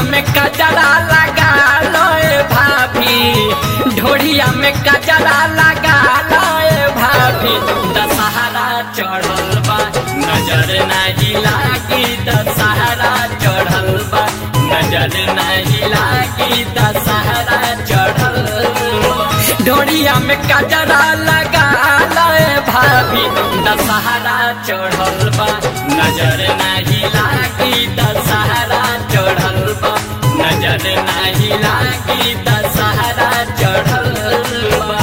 में कजरा लगा लोए भाभी ढोड़िया में कजरा लगा लोए भाभी दशहरा चढ़ल बा नजर नहीं लागी दशहरा चढ़ल बा नजर नहीं लागी दशहरा चढ़ल बा ढोड़िया में कजरा लगा लोए भाभी दशहरा चढ़ल बा नजर नहीं लागी दशहरा चढ़ल बा नजर नहीं लागी दशहरा चढ़ल बा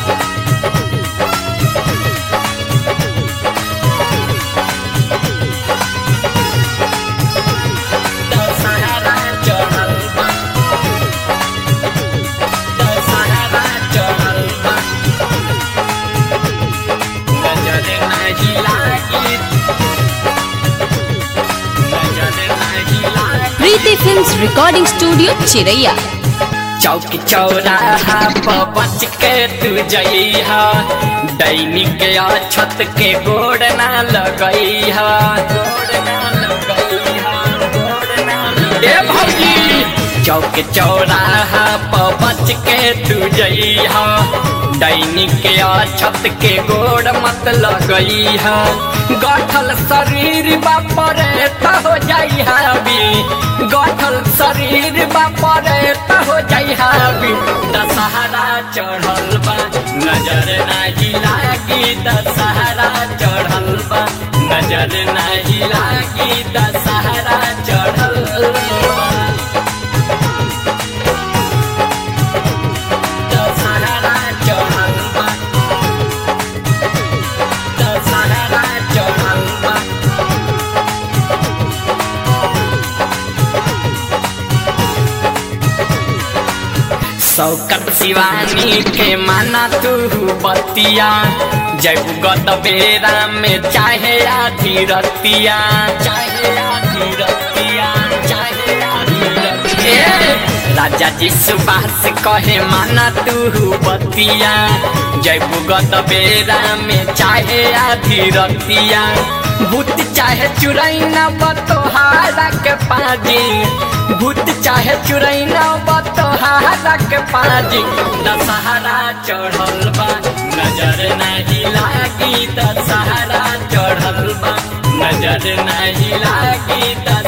दशहरा चढ़ल बा दशहरा चढ़ल बा नजर नहीं लागी नजर नहीं लागी प्रीति फिल्म्स रिकॉर्डिंग स्टूडियो चिरैया चौक चौराहा पर बच के तू जइहा दैनिक या छत के गोड़ ना लगइहा गोड़ ना लगइहा गोड़ ना लगइहा। ए भौजी चौक चौराहा पर बच के तू जइहा दैनिक या छत के गोड़ मत लगइहा गठल शरीर बापरे त हो जाइहा भी गठल शरीर बापरे त हो जाइहा भी दशहरा चढ़ल बा नजर नाही लागी दशहरा चढ़ल बा नजर नाही लागी दशहरा चढ़ल बा दशहरा चढ़ल बा दशहरा चढ़ल बा शौकत शिवानी के माना तू बतिया जब गत बेरा में चाहे आधी रतिया चाहे आधी रतिया चाहे आधी रतिया राजा जी सुभाष कहे माना तू बतिया जब गत बेरा में चाहे आधी रतिया भूत चाहे चुरैना बतोहारा के पाजी भूत चाहे चुरैना बतोहारा के पाजी दशहरा चढ़ल बा नजर नहीं लागी दशहरा चढ़ल बा नजर नहीं लागी दशहरा